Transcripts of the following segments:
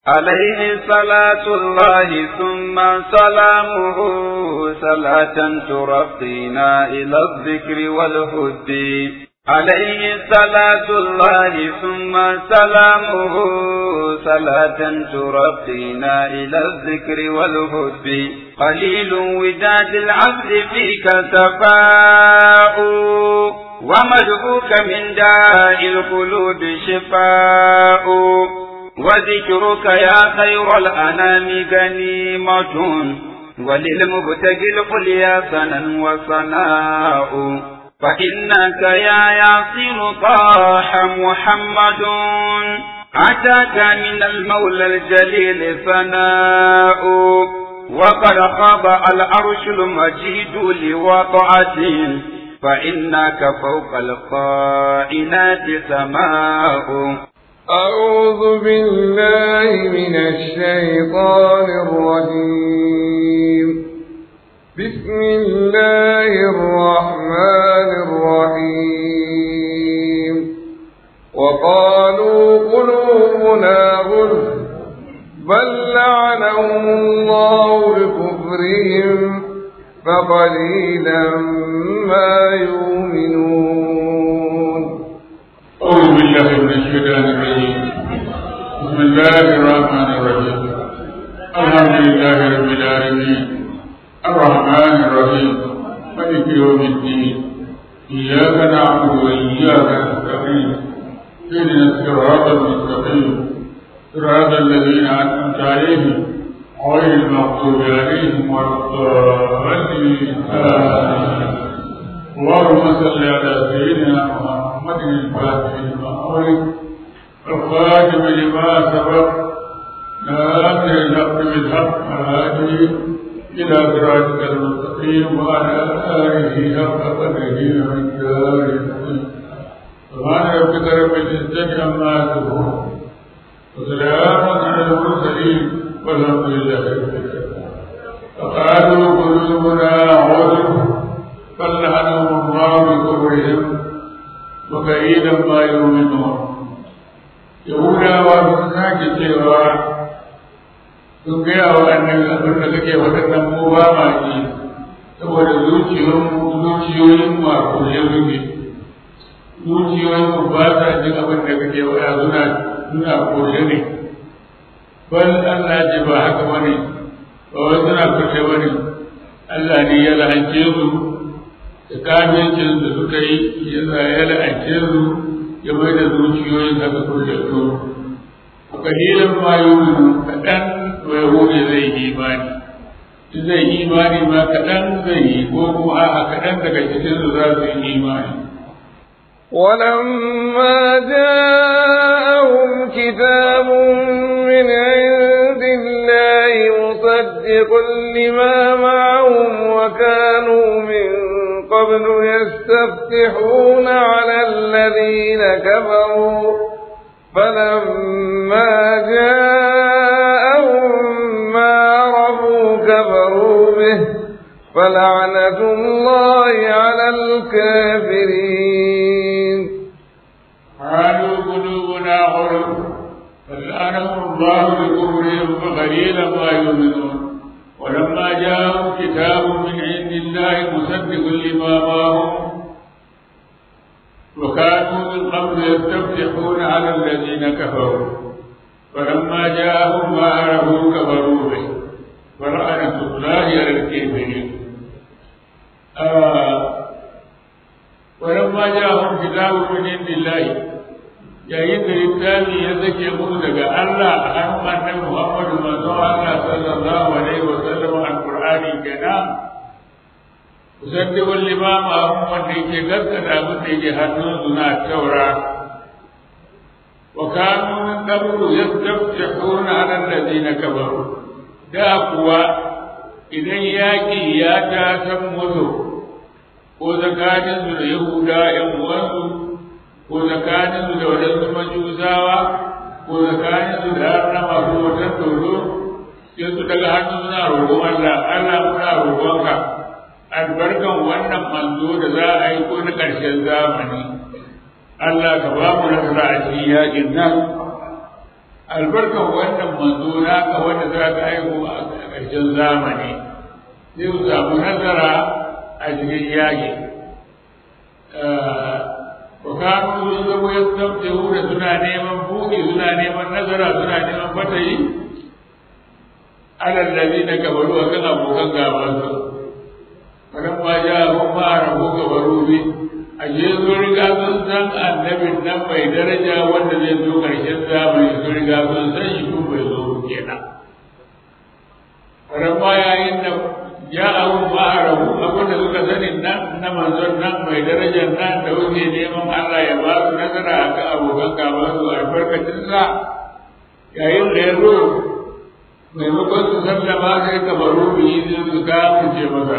عليه صلاة الله ثم سلامه صلاة ترقينا إلى الذكر والهد عليه صلاة الله ثم سلامه صلاة ترقينا إلى الذكر والهد قليل وداد العبد فيك سفاء ومدعوك من داء القلوب شفاء وذكرك يا خير الأنام غنيمة وللمبتغي القليا سنا وصناء فإنك يا ياسر طاح محمد أتاك من المولى الجليل ثناء وقد خاب العرش المجيد لوضعته فإنك فوق القائنات سماء أعوذ بالله من الشيطان الرجيم بسم الله الرحمن الرحيم وقالوا قلوبنا غلف بل لعنهم الله بكفرهم فقليلا ما يؤمنون أعوذ بالله من الشيطان الرجيم بسم الله الرحمن الرحيم الحمد لله رب العالمين الرحمن الرحيم مالك يوم الدين إياك نعبد وإياك نستعين اهدنا الصراط المستقيم صراط الذين أنعمت عليهم غير المغضوب عليهم ولا الضالين اللهم صل على سيدنا محمد الفاتح لما أغلق الخاتم لما سبق ناصر الحق بالحق الهادي إلى صراطك المستقيم وعلى آله حق قدره ومقداره العظيم سبحان ربك رب العزة عما يصفون وسلام على المرسلين والحمد لله رب العالمين فقالوا قلوبنا غلف فلعنهم الله بكفرهم وقليلا ما يؤمنون Yahudawa sun sake cewa sun gaya wa annabi abin da kake waɗannan mu ba ma ji saboda zuciyoyin mu a kulle muke zuciyoyin mu ba sa jin abin da kake waɗa suna suna kulle ne bal Allah ji ba haka bane ba wai suna kulle bane Allah ne ya la'ance su da kamincin da suka yi ya la'ance su ya mai da zuciyoyin haka kurjattu a kalilan ma yuminu kaɗan mai hude zai yi imani in zai yi imani ma kaɗan zai yi ko kuma a kaɗan daga cikin su za su yi imani ولما جاءهم كتاب من عند الله مصدق لما معهم وكانوا من قبل يستفتحون على الذين كفروا فلما جاءهم ما عرفوا كفروا به فلعنة الله على الكافرين قالوا قلوبنا غرب فلعنهم الله بكفرهم فقليلا ما يؤمنون ولما جاءهم كتاب من عند الله مصدق لما معهم وكانوا من قبل يستفتحون على الذين كفروا فلما جاءهم ما عرفوا كفروا به فلعنة الله على الكافرين آه ولما جاءهم كتاب من عند الله yayin da littafi ya zake musu daga Allah a hannun annabi Muhammadu manzo Allah sallallahu alaihi wa sallam alqur'ani kenan musaddiqul limama abun wanda yake gaskata abin da yake hannun su na taura wa kanu min qablu yastaftihuna ala alladhina kafaru da kuwa idan yaƙi ya ta san musu ko tsakaninsu da Yahuda ‘yan uwansu ko tsakaninsu da waɗansu majusawa ko tsakaninsu da harna masu wata tsoro sai su daga hannu suna roƙon Allah Allah muna roƙonka albarkan wannan manzo da za a yi ko na ƙarshen zamani Allah ka ba mu nasara a cikin yaƙin nan albarkan wannan manzo naka wanda za ka haihu a ƙarshen zamani sai su samu nasara a cikin yaƙi wa kanu sun zama ya tsabce da suna neman buɗe suna neman nasara suna neman fatayi alal ladhi na kabaru a kan abokan gaban su wannan ma ja hun ma rabu kabaru bi a je zo riga sun san annabin nan mai daraja wanda zai zo karshen zamani sun riga sun san shi tun bai zo kenan wannan ma yayin da ya abu ma rabu abin da suka sani nan na manzon nan mai darajar nan da wuce neman Allah ya ba su nasara a kan abokan gaban su albarkacin sa yayin da ya zo maimakon su sallama sai ka baro biyi sai su ga mu ce masa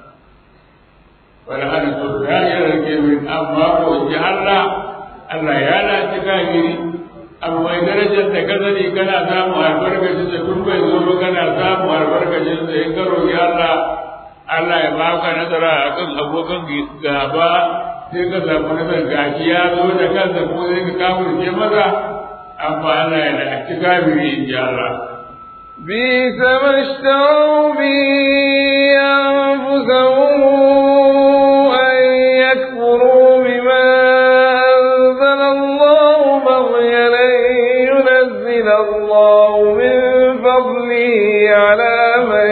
wala ana to ya yi rage min amma ko ji Allah Allah ya laci kafiri abu mai darajar da ka sani kana samu albarkacin da tun bai zo kana samu albarkacin da in ka roƙi Allah Allah ya baka nasara akan abokan gaba sai ka samu nasara gashi ya zo da kansa ko sai ka kafirce masa amma Allah ya laci kafiri in ji Allah بئس ما اشتروا به أنفسهم أن يكفروا بما أنزل الله بغيا أن ينزل الله من فضله على من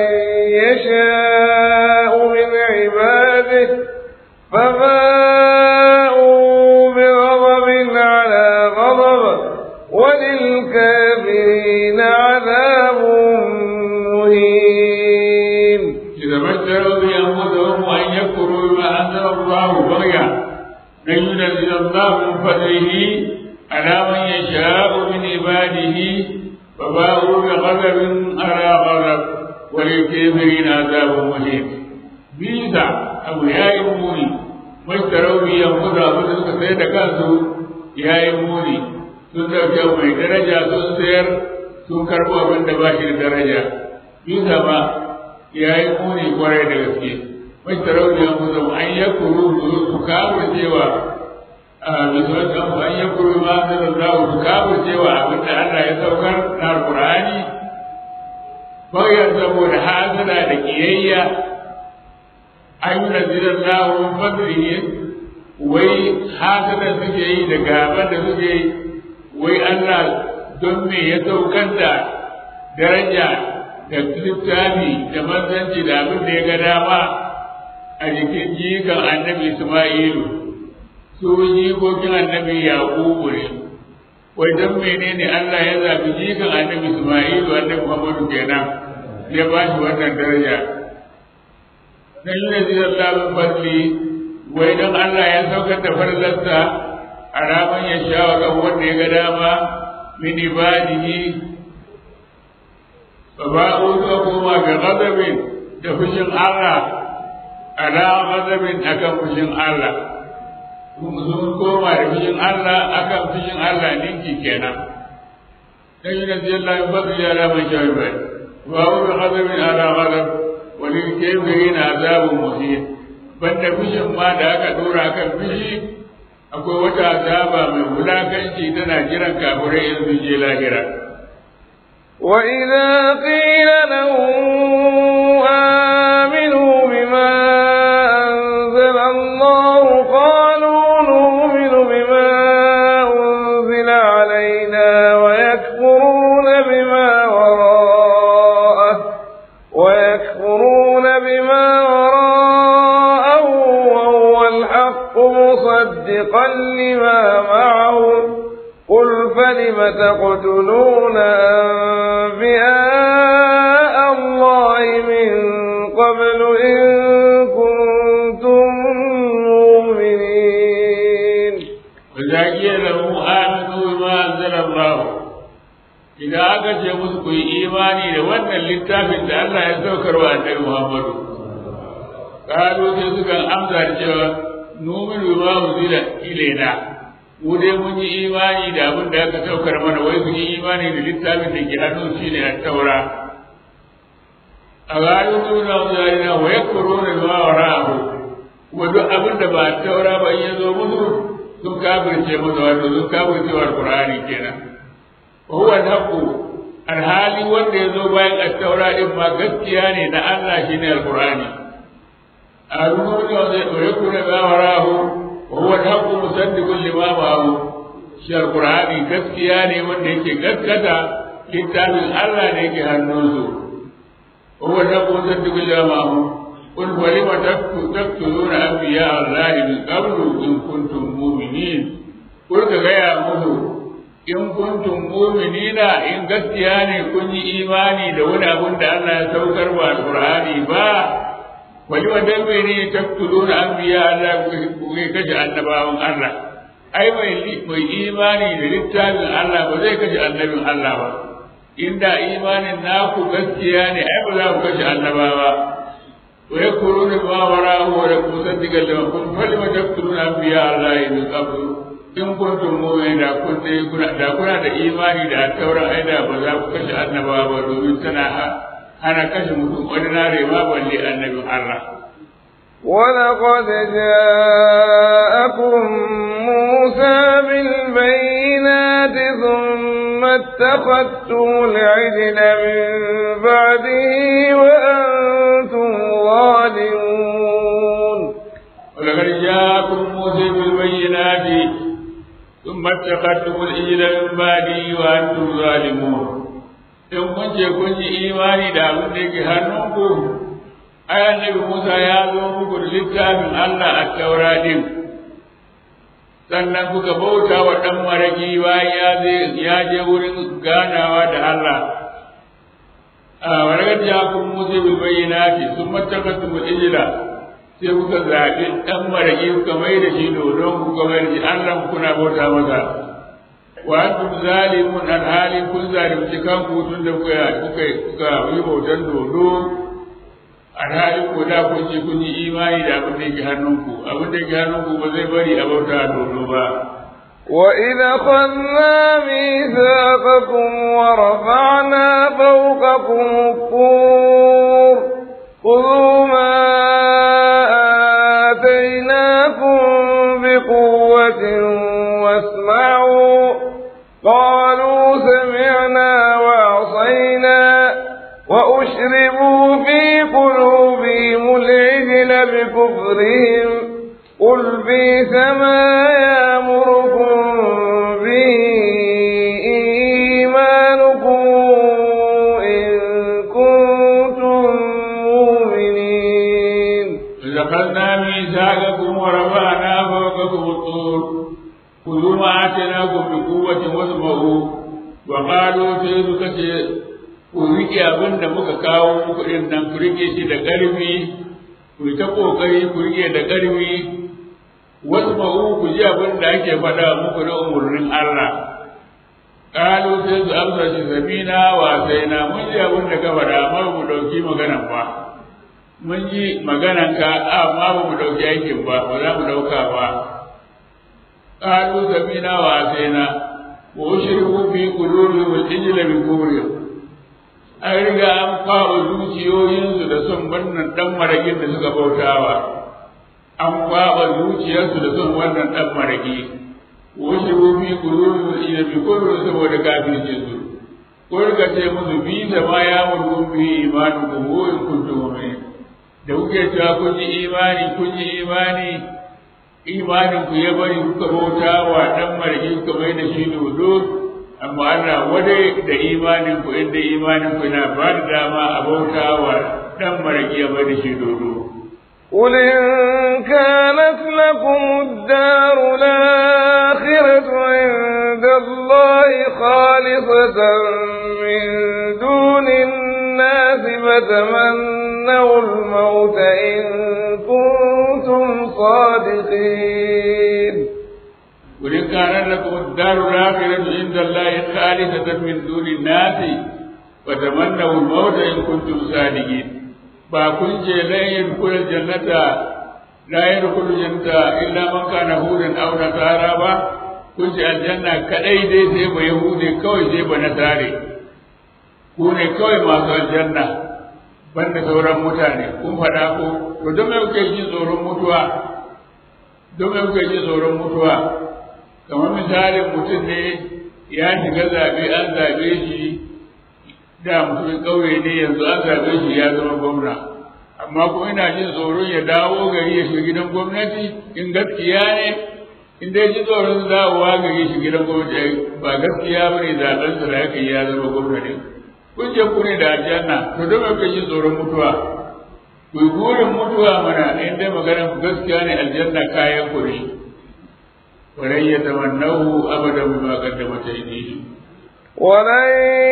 يشاء من عباده فباءوا بغضب على غضب وللكافرين عذاب مهين إذا ما اشتروا بأنفسهم أن يكفروا بما أنزل الله بغيا أن ينزل الله من فضله على من يشاء من عباده فباءوا بغضب على غضب وللكافرين عذاب مهين بيزا أبو يا يموني ما اشتروا بأنفسهم أبو سيد كانوا يا يموني sun ɗauke mai daraja sun sayar sun karɓo abin da ba shi da daraja bisa ba ya yi muni kwarai da gaske mai tarauniyar mutum an ya kuru su kafir cewa a bisuwan kanmu an ya kuru ma da zazzau su kafir cewa abin da Allah ya saukar na Alƙur'ani bayan saboda hasada da kiyayya an yi nazirar lahun fadlihi wai hasada suke yi da gaban da suke yi wai Allah don me ya saukar da daraja da littafi da manzanci da abin da ya ga dama a jikin jikan annabi Ismailu su jikokin annabi Yaqubu ne wai don menene Allah ya zabi jikan annabi Ismailu annabi Muhammadu kenan ya ba shi wannan daraja dan yi da Allah fadli wai don Allah ya saukar da farlarsa a raman ya sha wa kan wanda ya ga dama min ibadihi fa ba'u ka koma ga ghadabin da fushin Allah ala ghadabin akan fushin Allah sun koma da fushin Allah akan fushin Allah ninki kenan dan yi nazi Allah ya fadli ya raman sha wa ba'u bi ghadabin ala ghadab wa lil kafirin azabun muhin banda fushin ma da aka dora akan fushi akwai wata azaba mai wulakanci tana jiran kafirai in sun je lahira. وإذا قيل لهم آمنوا بما أنزل الله قالوا نؤمن بما أنزل علينا ويكفرون بما وراءه ويكفرون بما وراءه وهو الحق مصدقا لما معهم قل فلم تقتلون أنبياء الله من قبل إن كنتم مؤمنين وإذا قيل لهم آمنوا بما أنزل الله إذا أكت يمسك إيماني لوأن للتافت الله يسوكر وأنه محمد قالوا تسكن أمسى الجواب numin bima unzila ilaina mu dai mun yi imani da abin da aka saukar mana wai sun yi imani da littafin da ke hannun shi ne a taura a gano nuna wuzarina wa ya kuro da bima wa ra'ahu kuma duk abin da ba taura ba in ya zo musu sun kafirce musu wato sun kafirce wa alqur'ani kenan wa huwa al-haqqu alhali wanda ya zo bayan at-taura din ma gaskiya ne na Allah shine al-Qur'ani al-nuru da zai dore ku da gawarahu wa huwa al-haqqu musaddiqun lima ma'ahu shi al-Qur'ani gaskiya ne wanda yake gaskata littafin Allah ne yake hannunsu wa huwa al-haqqu musaddiqun lima ma'ahu قل ولم تقتلون أنبياء الله من قبل إن كنتم مؤمنين قل كغيا musu in kuntum mu'minina in gaskiya ne kun yi imani da wani abun da Allah ya saukar wa alqur'ani ba wani wanda bai ne taktuluna anbiya Allah ku kashe annabawan Allah ai mai mai imani da littafin Allah ba zai kashe annabin Allah ba inda imanin naku gaskiya ne ai ba za ku kashe annabawa wa yakuruna ma wara'u wa musaddiqan lima kuntum falima taktuluna anbiya Allah min qabl in kuntum mu'minin da kun dai kuna da kuna da imani da tauran aida ba za ku kashe annabawa ba domin tana hana kashe mutum ordinary ma balle annabin Allah ولقد جاءكم موسى بالبينات ثم اتخذتم العجل من بعده وأنتم ظالمون ولقد جاءكم موسى بالبينات ثم اتخذتم العجل من بعده وأنتم ظالمون in kun ce kun yi imani da abin da yake hannunku ai annabi Musa ya zo muku da littafin Allah a taura din sannan kuka bauta wa ɗan maraki bayan ya je wurin ganawa da Allah a waragar ja kun musu bil bayyinati sun matakatu bil ijla sai kuka zaɓi ɗan maraki kuka mai da shi dodon kuka mai da shi Allah kuna bauta masa wa antum zalimun alhali kun zalimci kanku tun da kuka kuka kuka yi bautan dodo alhali ko da kun ji kun yi imani da abin da yake hannunku abin da yake hannunku ba zai bari a bauta dodo ba وإذ أخذنا ميثاقكم ورفعنا فوقكم الطور خذوا ما آتيناكم بقوة واسمعوا قالوا سمعنا وعصينا وأشربوا في قلوبهم العجل بكفرهم قل بئس ما يأمركم به إيمانكم إن كنتم مؤمنين إذ أخذنا ميثاقكم ورفعنا فوقكم الطور خذوا ما آتيناكم بقوة واسمعوا وقالوا sai suka ce ku riƙe abin da muka kawo muku ɗin nan ku riƙe shi da ƙarfi ku ta ƙoƙari ku riƙe da ƙarfi wasu ma'u ku ji abin da ake faɗa muku na umarnin Allah ƙalu sai su amsa shi zamina wa sai na mun ji abin da ka faɗa amma ba mu ɗauki maganan ba mun ji maganan ka amma ba mu ɗauki aikin ba ba za mu ɗauka ba ƙalu zamina wa sai na wa ushriku fi qulubihim al-ijla bi kufrihim an riga an kawo zuciyoyinsu da son wannan ɗan maraƙin da suka bautawa an kwaɓa zuciyarsu da son wannan ɗan maraƙi wasu rufi kururu ina bi kururu saboda kafircin su ko rika ce musu bi da ma ya mulkun bi imanu ku ko in kuntum mu'minin da kuke cewa kun yi imani kun yi imani imanin ku ya bari kuka bauta wa ɗan maraƙi kuka mai da shi dodo amma Allah wadai da imanin ku inda imanin ku na ba da dama a bauta wa dan maraki ya bada shi dodo قل إن كانت لكم الدار الآخرة عند الله خالصة من دون الناس فتمنوا الموت إن كنتم صادقين قل إن كان لكم الدار الآخرة عند الله خالصة من دون الناس فتمنوا الموت إن كنتم صادقين فكن لا يدخل الجنة لا يدخل الجنة إلا من كان هودا أو نصارى با kun ce aljanna kadai dai sai ba yahudi kawai sai ba nasare ku ne kawai masu aljanna banda sauran mutane kun faɗa ko to don me kuke jin tsoron mutuwa don me kuke jin tsoron mutuwa kamar misalin mutum ne ya shiga zaɓe an zaɓe shi da mutumin ƙauye ne yanzu an zaɓe shi ya zama gwamna amma kuma ina jin tsoron ya dawo gari ya shiga gidan gwamnati in gaskiya ne in dai ji tsoron dawowa gari shi gidan gwamnati ba gaskiya ba ne zaɓensa da aka yi ya zama gwamna ne kun je ku ne da aljanna to don me ji tsoron mutuwa ku yi burin mutuwa mana in dai maganar ku gaskiya ne aljanna kayan ku ne ولن يتمنوه أبدا بما قدمت أيديهم ولن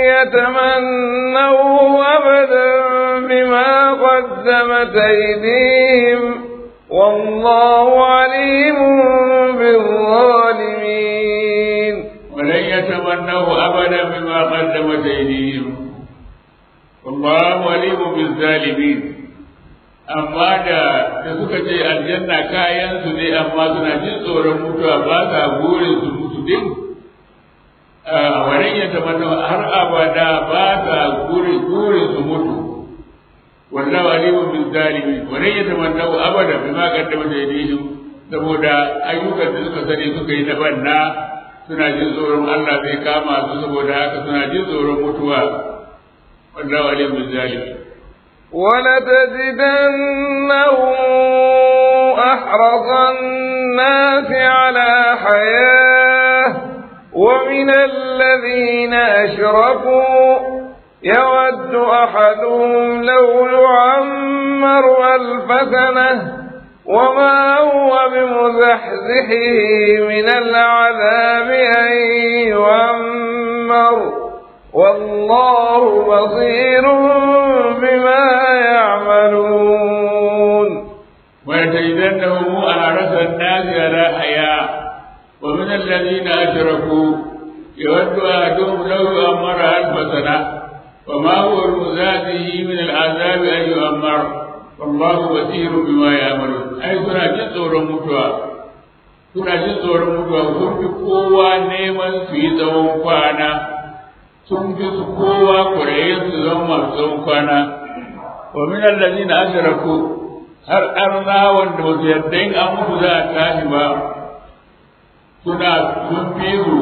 يتمنوه أبدا بما قدمت أيديهم والله عليم بالظالمين ولن يتمنوه أبدا بما قدمت أيديهم والله عليم بالظالمين amma da da suka ce aljanna kayan su ne amma suna jin tsoron mutuwa ba sa burin su mutu din a wannan ya tamanna har abada ba sa burin burin su mutu wallahu alimun bil zalimin wannan ya tamanna abada bima qaddama yadihim saboda ayyukan da suka sani suka yi na banna suna jin tsoron Allah zai kama su saboda haka suna jin tsoron mutuwa wallahu alimun bil zalimin ولتجدنهم أحرص الناس على حياة ومن الذين أشركوا يود أحدهم لو يعمر ألف سنة وما هو بمزحزحه من العذاب أن يعمر والله بصير بما يعملون ولتجدنهم أحرص الناس على حياة ومن الذين أشركوا يود أحدهم لو يؤمر ألف سنة وما هو بمزاده من العذاب أن يؤمر والله بصير بما يعملون أي سنة جزء متوى suna jin tsoron mutuwa sun fi kowa neman su yi tsawon kwana sun fi su kowa kurayen su zama masu tsawon kwana wa min allazina ashraku har arna wanda ba su yarda in an mutu za a tashi ba suna sun fi su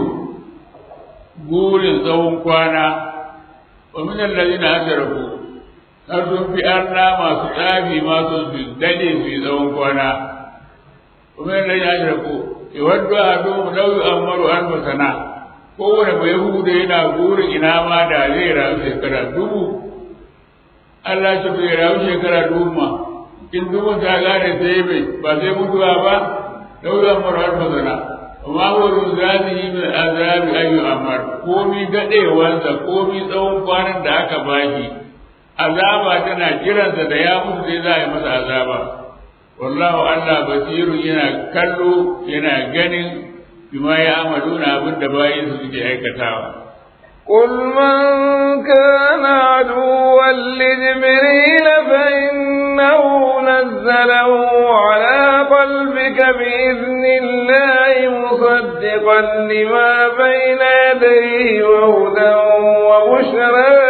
burin tsawon kwana wa min allazina ashraku har sun fi arna masu tsafi masu su dade su yi tsawon kwana wa min allazina ashraku yawaddu ahadum law yu'ammaru alfa sana kowane bai hude yana burin ina ma da zai rayu shekara dubu Allah shi bai rayu shekara dubu ma in dubu ta gane sai bai ba sai mutuwa ba daura marar mazana amma wurin zazi yi min azabi ayyu amar komi daɗewansa komi tsawon kwanan da aka baki azaba tana kiransa da ya mutu sai za a yi masa azaba wallahu Allah basiru yana kallo yana ganin bima ya amaluna abin da bayin su suke aikatawa قل من كان عدوا لجبريل فإنه نزله على قلبك بإذن الله مصدقا لما بين يديه وهدى وبشرى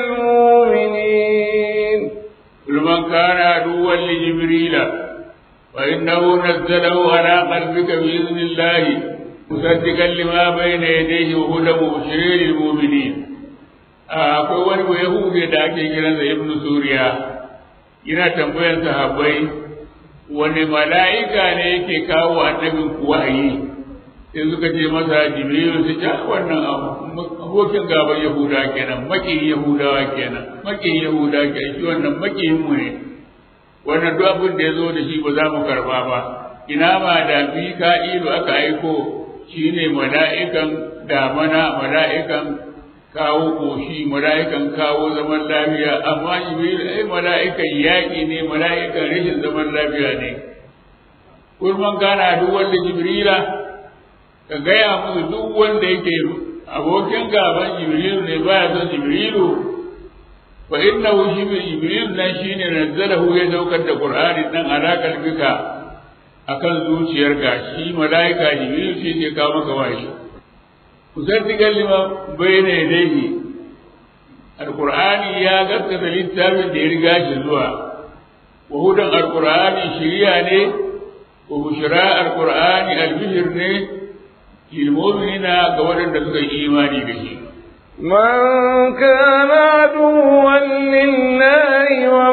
للمؤمنين قل من كان عدوا لجبريل فإنه نزله على قلبك بإذن الله مصدقا لما بين يديه وهدى وبشرى للمؤمنين akwai wani ba yahudi da ake kiransa ibnu suriya yana tambayar sahabbai wani mala'ika ne yake kawo annabin ku wahayi sai suka ce masa jibrilu su ja wannan abokin gaban yahuda kenan makin yahudawa kenan makin yahuda kenan shi wannan makin mu ne wannan duk abin da ya zo da shi ba za mu karba ba ina ma da mika'ilu aka aiko shine mala'ikan damana mala'ikan kawo koshi mala'ikan kawo zaman lafiya amma jibril ai mala'ikan yaƙi ne mala'ikan rashin zaman lafiya ne kurman gana duk wanda jibrila ka gaya musu duk wanda yake abokin gaban jibrilu ne baya son jibrilu fa innahu shi jibril nan shine nazzalahu ya daukar da qur'ani nan alakar bika akan zuciyarka shi malaika jibril shi ne kawo maka wahayi musaddiqan lima bayna yadayhi alqur'ani ya gaskata littafin da ya riga shi zuwa wa hudan alqur'ani shiriya ne wa bushra alqur'ani albishir ne lil mu'minina ga waɗanda suka yi imani da shi من كان عدوا لله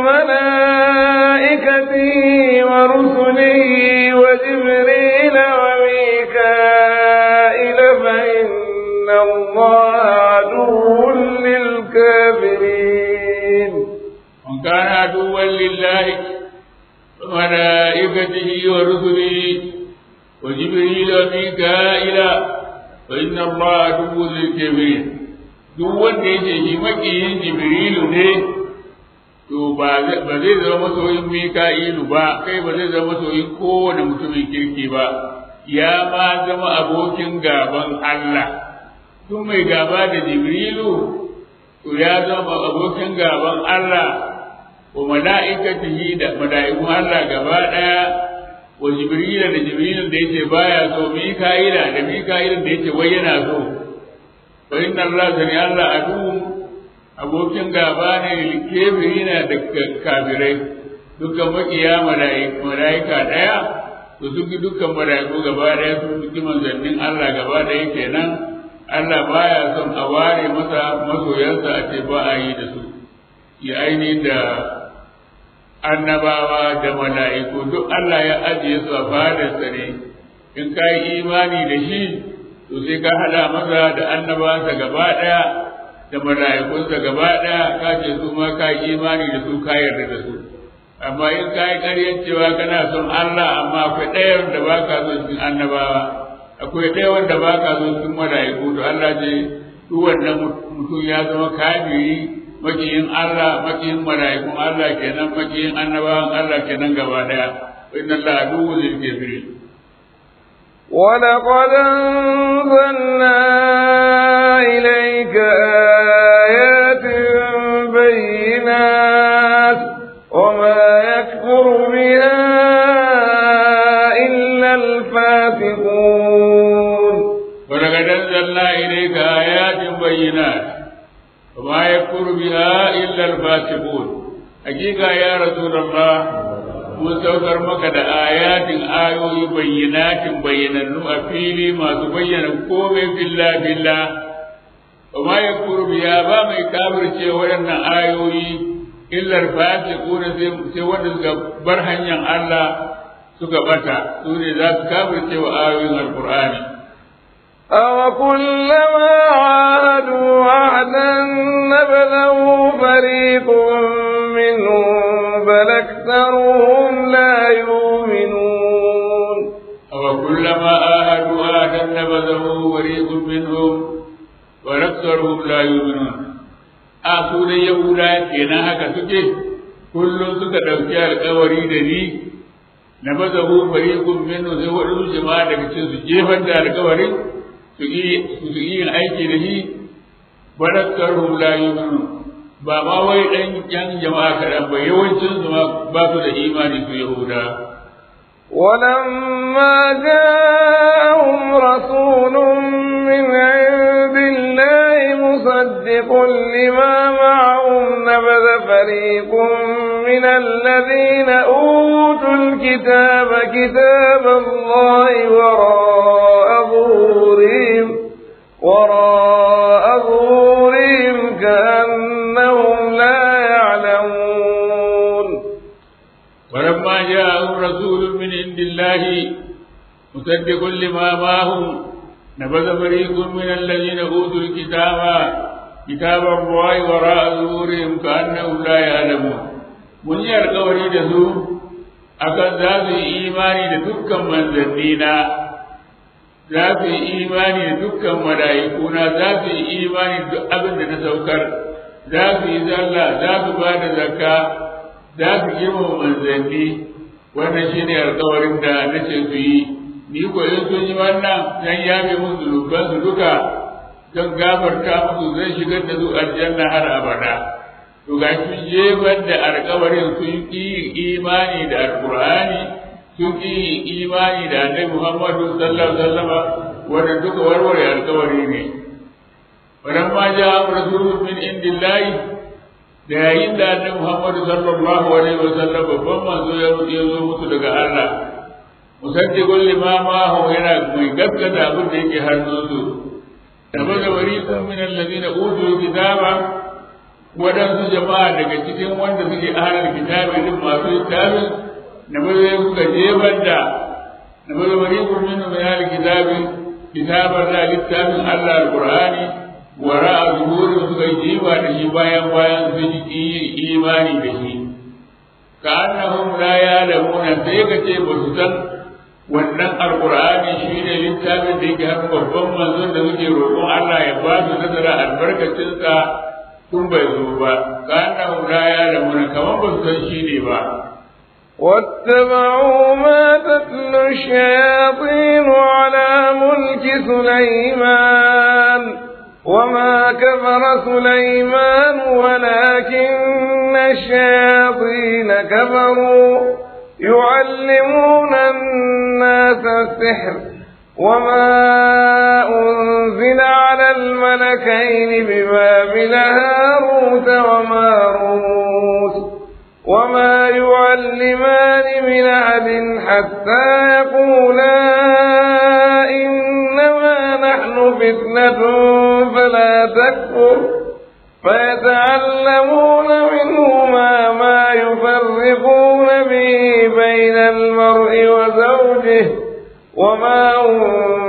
وملائكته ورسله وجبريل وميكائيل فإن الله عدو للكافرين من كان عدوا لله وملائكته ورسله وجبريل وميكائيل فإن الله عدو للكافرين duk wanda yake shi makiyin jibrilu ne to ba zai zama masoyin mika'ilu ba kai ba zai zama masoyin kowane mutumin kirki ba ya ma zama abokin gaban Allah tun mai gaba da jibrilu to ya zama abokin gaban Allah wa mala'ikatihi da mala'ikun Allah gaba daya wa jibrila da jibrilin da yake baya so mika'ila da mika'ilin da yake wai yana so fa inna Allah sani Allah adu abokin gaba ne kebirina da kafirai dukkan makiya mala'ika daya to sun ki dukkan mala'iku gaba daya sun ki manzannin Allah gaba daya kenan Allah baya son a ware masa masoyansa a ce ba a yi da su ya aini da annabawa da mala'iku duk Allah ya ajiye su a fadarsa ne in ka yi imani da shi to sai ka hada masa da annabawansa gaba ɗaya da mala'ikunsa gaba ɗaya ka ce su ma ka yi imani da su ka yarda da su amma in ka yi ƙaryar cewa kana son Allah amma akwai ɗaya da ba ka son cikin annabawa akwai ɗaya wanda ba ka son cikin mala'iku to Allah ce duk wannan mutum ya zama kafiri makiyin Allah makiyin mala'ikun Allah kenan makiyin annabawan Allah kenan gaba ɗaya inna Allah aduwwu lil kafirin ولقد أنزلنا إليك آيات بينات وما يكفر بها إلا الفاسقون ولقد أنزلنا إليك آيات بينات وما يكفر بها إلا الفاسقون حقيقة يا رسول الله mun saukar maka da ayatin ayoyi bayyanatin bayyanannu a fili masu bayyana komai filla filla wa ma yakfuru biya ba mai kafirce waɗannan ayoyi illar fasiquna sai wanda suka bar hanyar Allah suka bata su ne za su kafirce wa ayoyin alqur'ani أوكلما عاهدوا عهدا نبذه فريق منهم بل أكثرهم لا يؤمنون أوكلما عاهدوا عهدا نبذه فريق منهم وأكثرهم لا يؤمنون أصول يهودا كنا هكا سكي كل سكا دوكي القوري دني نبذه فريق منهم سوى الجماعة لكي سجيفا دا القوري su yi yin aiki da shi barakkarhum la yu'minu ba ma wai dan yan jama'a kaɗan ba yawancin su ma ba su da imani su yahuda ولما جاءهم رسول من عند الله مصدق لما معهم نبذ فريق من الذين أوتوا الكتاب كتاب الله وراء ظهورهم وراء ظهورهم كأنهم لا يعلمون ولما جاءهم رسول من عند الله مصدق لما معهم نبذ فريق من الذين اوتوا الكتاب كتاب الله وراء ظهورهم كانهم لا يعلمون mun yi alkawari da su akan za su yi imani da dukkan manzannina za su yi imani da dukkan mala'ikuna za su yi imani da duk abin da na saukar za su yi sallah za su ba da zakka za su girmama manzanni wannan shine alkawarin da nace su yi ni ko in sun yi wannan zan yabe musu zunuban su duka zan gafarta musu zan shigar da su aljanna har abada to ga sun jefar da alkawarin sun ƙi imani da alqur'ani sun ƙi imani da annabi muhammadu sallallahu alaihi wasallam wanda duka warware alkawari ne walamma ja'a rasulun min indillahi da yayin da annabi Muhammad sallallahu alaihi wa sallam babban manzo ya ya zo musu daga Allah musaddiqul lima ma huwa yana mai gaskata abin da yake hannunsu tabaza wariqun min alladhina utul kitaba wadansu jama'a daga cikin wanda suke ahlul kitabi din masu littafin na bazai suka jefar da na bazai wariqun min ahlul kitabi kitabar da littafin Allah alqur'ani wara a zuhurin suka yi jiba da shi bayan bayan sun yi imani da shi ka annahum la ya'lamuna sai ka ce ba su san wannan alqur'ani shine littafin da yake haka babban manzon da suke roƙon Allah ya ba su nazara albarkacin sa tun bai zo ba ka annahum la ya'lamuna kamar ba su san shine ba واتبعوا ما تتلو الشياطين على ملك سليمان وما كفر سليمان ولكن الشياطين كفروا يعلمون الناس السحر وما أنزل على الملكين ببابل هاروت وماروت وما يعلمان من أحد حتى يقولا إنما نحن فتنة فلا تكفر فيتعلمون منهما ما يفرقون به بين المرء وزوجه وما هم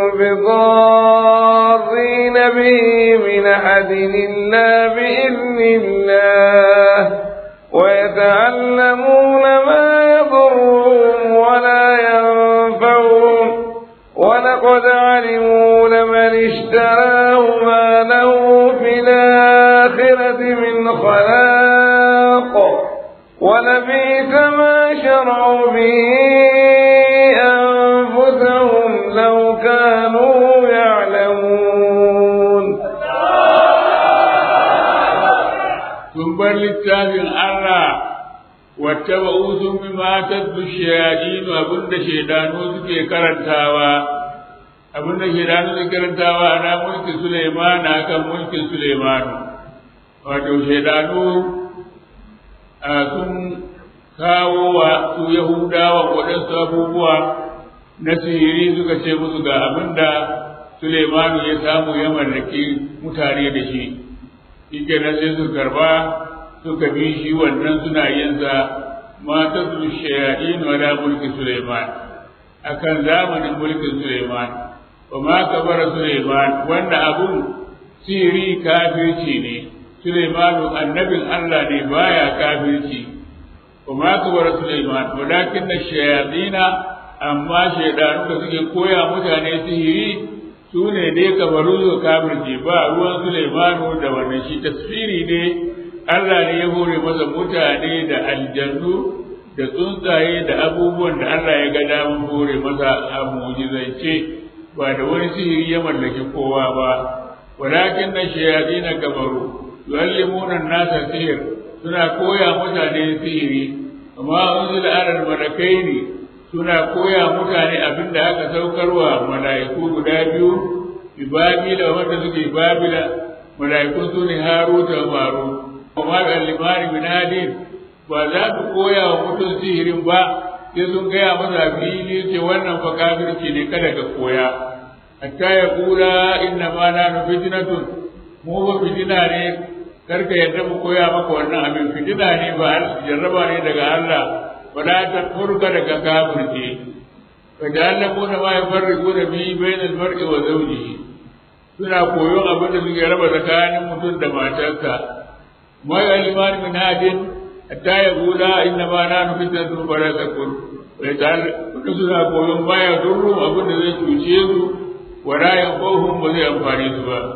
بضارين به من أحد إلا بإذن الله ويتعلمون ما يضرهم ولا ينفعهم ولقد علموا لمن اشتراه ما له في الآخرة من خلاق ولبئس ما شرعوا به أنفسهم لو كانوا يعلمون sun bar littafin Allah wata ba'u sun bi matar da shayadinu abinda shaidanu suke karantawa abinda shaidanu suke karantawa ana mulkin Suleiman akan mulkin Suleiman wato shaidanu sun kawo wa su Yahudawa waɗansu abubuwa na sihiri suka ce musu ga abinda Suleimanu ya samu ya mallaki mutane da shi shi kenan sai su karba suka bi shi wannan suna yin sa mata su shayaɗin wala mulki Suleiman akan zamanin mulkin Suleiman wa ma kabara Suleiman wanda abun siri kafirci ne Suleimanu annabin Allah ne baya kafirci wa ma kabara Suleiman walakin na shayaɗina amma shaidanu da suke koya mutane sihiri su ne dai kabaru su kafirce ba ruwan Sulaimanu da wannan shi tasfiri ne Allah ne ya hore masa mutane da aljannu da tsuntsaye da abubuwan da Allah ya ga daman hore masa a mujizance ba da wani sihiri ya mallaki kowa ba walakin na shayaɗi na kabaru yuallimuna nasa sihir suna koya mutane sihiri amma unzila alal malakaini suna koya mutane abin da aka saukarwa mala'iku guda biyu bi babila wanda suke babila mala'iku su ne haruta wa maru amma da limani bin hadin ba za su koya wa mutum sihirin ba sai sun gaya masa fili ce wannan fa kafirci ne kada ka koya hatta ya kula inna ma na fitnatun mu ba fitina ne karka yadda mu koya maka wannan abin fitina ne ba jarraba ne daga Allah ولا تكفرك لك كافرتي فجعلكم ما يفرقون به بين المرء وزوجه suna koyon abin da suke raba tsakanin mutum da matarsa ma ya liman min hadin hatta ya gula inna ma na nufi ta sun fara zakon wai ta suna koyon ma ya durru abin da zai cuce su wa rayan kohun ba zai amfani su ba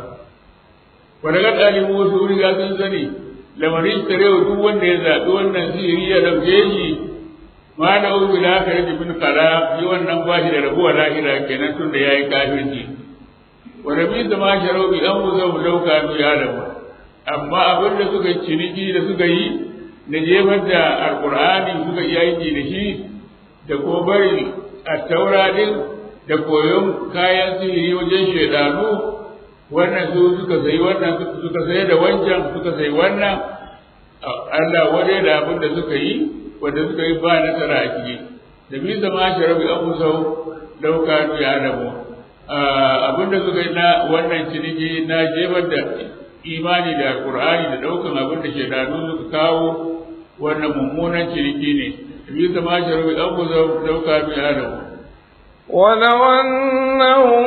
wa daga ɗalibu wasu riga sun sani lamarin tarewa duk wanda ya zaɓi wannan sihiri ya ɗauke shi ma da ubi la ka rage bin kala yi wannan ba shi da rabuwa lahira kenan tun da ya yi kafirci wa rabi da ma sharau bi an wuza mu lauka nu ya rabu amma abin da suka ciniki da suka yi na jefar da alkur'ani suka yi aiki da shi da ko bari a taura din da koyon kayan sihiri wajen shaidanu wannan su suka sayi wannan suka sayi da wancan suka sayi wannan Allah waje da abin da suka yi wanda suka yi ba nasara a ciki da bi zama sharabi an musau dauka ya adamu abinda suka yi na wannan ciniki na jefar da imani da alkur'ani da daukan abin da shaidanu suka kawo wannan mummunan ciniki ne bi zama sharabi an musau dauka ya adamu ولو أنهم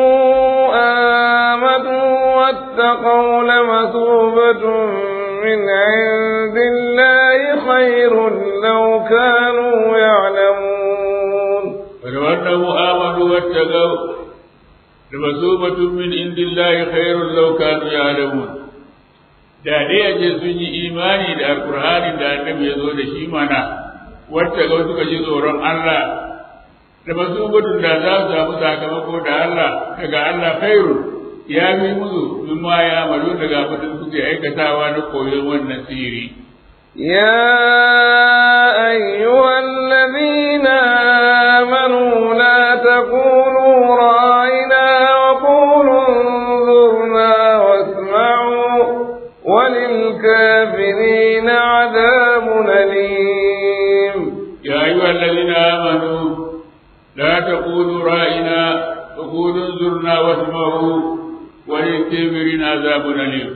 آمنوا واتقوا لمثوبة من عند الله خير لو كانوا يعلمون ولو أنهم آمنوا واتقوا لمثوبة من عند الله خير لو كانوا يعلمون da dai a ce sun yi imani da alkur'ani da annabi ya zo da shi mana wacce ga suka ji tsoron Allah da masubutun da za su samu sakamako da Allah daga Allah khairu ya fi musu mimma ya malu daga abin suke aikatawa na koyon wannan siri يا أيها الذين آمنوا لا تقولوا راعنا وقولوا انظرنا واسمعوا وللكافرين عذاب أليم يا أيها الذين آمنوا لا تقولوا رائنا وقولوا انظرنا واسمعوا وللكافرين عذاب أليم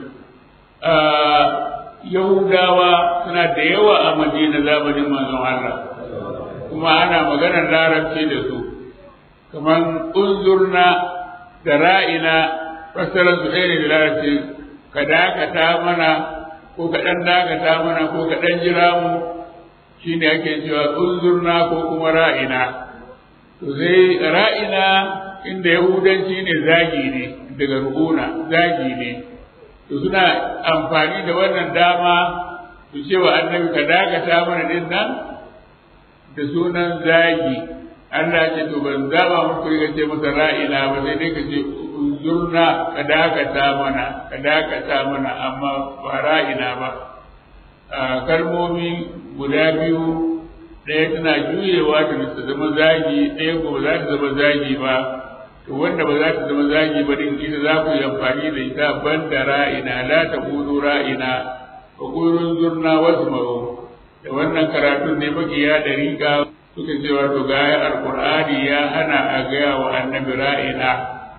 آه Yahudawa suna da yawa a Madina zamanin manzon Allah kuma ana maganar larabci da su kamar unzurna da ra'ina fassarar su ɗaya ne da larabci ka dakata mana ko ka ɗan dakata mana ko ka ɗan jira mu shine ake cewa unzurna ko kuma ra'ina to sai ra'ina inda yahudanci ne zagi ne daga ru'una zagi ne to suna amfani da wannan dama su ce wa annabi ka dakata mana din nan da sunan zagi Allah ce to ban zaba muku riga ce masa ra'ina ba sai dai ka ce unzurna ka dakata mana ka dakata mana amma ba ra'ina ba kalmomi guda biyu ɗaya tana juyewa ta ta zama zagi ɗaya ko ba za ta zama zagi ba to wanda ba za ta zama zagi ba din ita za ku yi amfani da ita ban da ra'ina la ta kudu ra'ina wa kurun zurna wasu maro da wannan karatun ne makiya da riga suka ce wato ga alqur'ani ya hana a gaya wa annabi ra'ina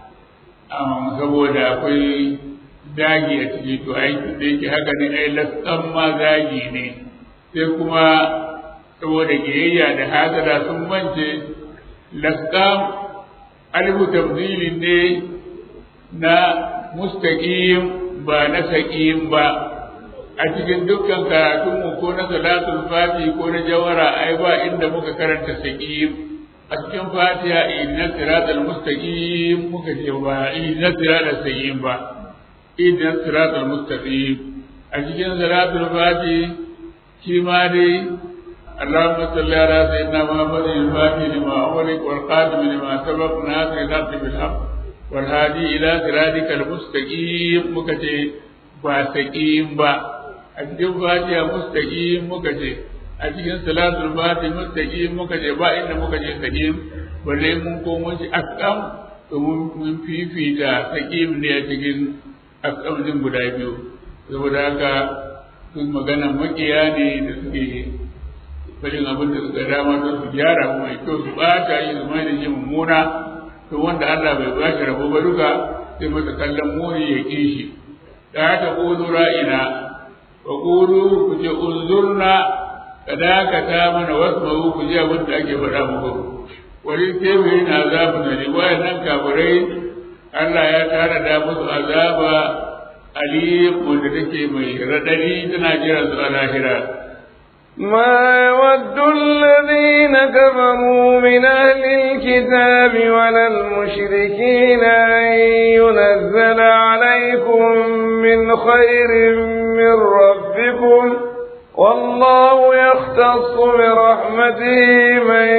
saboda akwai zagi a ciki to aikin da yake haka ne ai laskan ma zagi ne sai kuma saboda kiyayya da hasada sun mance laskan alifu tabdilin ne na mustaqim ba na saqim ba a cikin dukkan karatunmu ko na salatul fati ko na jawara ai ba inda muka karanta saqim a cikin fatiha inna siratal mustaqim muka ce ba inna siratal saqim ba inna siratal mustaqim a cikin salatul fati shi ma dai اللهم صل على سيدنا محمد الفاتح لما أغلق والقادم لما سبق ناصر الحق بالحق والهادي إلى صراطك المستقيم مكتي فاستقيم با أتجب فاتحة مستقيم مكتي أتجب صلاة الفاتحة مستقيم مكتي با إن مكتي استقيم balle mun komo shi akam domin mun fifita sakim ne a cikin akam din guda biyu saboda haka sun magana makiya ne da suke farin abin da suka dama don su gyara mu mai kyau su bata yi su mai da shi mummuna to wanda Allah bai ba shi rabo ba duka sai masa kallon muni ya ƙi shi da haka ƙudu ra'ina wa ƙudu ku ce unzurna ka dakata mana wasu mawu ku ji abin da ake faɗa muku wani tebiri na azabu na ne wayannan kafirai Allah ya tara da musu azaba alim wanda take mai raɗaɗi tana jiran su a lahira ما يود الذين كفروا من أهل الكتاب ولا المشركين أن ينزل عليكم من خير من ربكم والله يختص برحمته من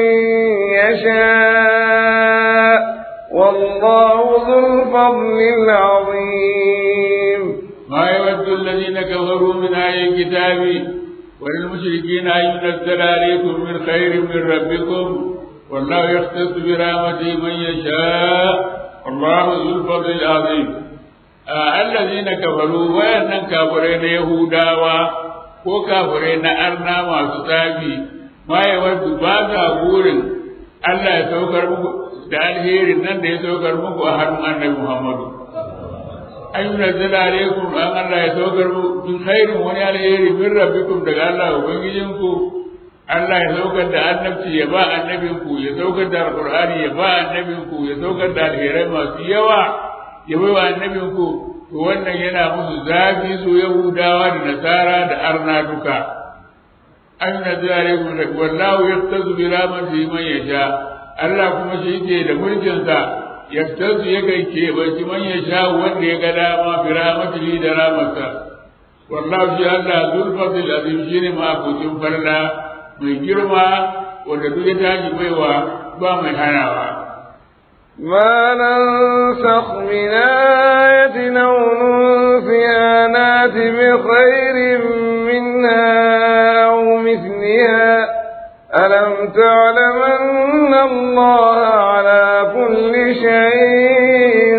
يشاء والله ذو الفضل العظيم ما يود الذين كفروا من أهل الكتاب وللمشركين أن ينزل عليكم من خير من ربكم والله يختص برحمته من يشاء والله ذو الفضل العظيم آه الذين كفروا وأن كافرين يهودا ko kafirai na arna masu tsafi ma ya waddu ba sa burin Allah ya saukar muku da alherin nan da ya saukar muku a hannun annabi Muhammadu an yi nazzala alaikum an Allah ya saukar muku khairin wani alheri min rabbikum daga Allah ubangijinku Allah ya saukar da annabci ya ba annabinku ya saukar da alqur'ani ya ba annabinku ya saukar da alherai masu yawa ya bai wa annabinku to wannan yana musu zafi su yahudawa da nasara da arna duka an nazzala alaikum wallahu yaktazu bi rahmatihi man yasha Allah kuma shi ke da mulkinsa yaktazu ya kai keɓanci man ya sha wanda ya ga dama bi rahmatihi da rahmatsa wallahu shi Allah zul fadl azim shine ma kucin farla mai girma wanda duk ya tashi baiwa ba mai hanawa ما ننسخ من آية أو ننسها نات بخير منها أو مثلها ألم تعلم أن الله على كل شيء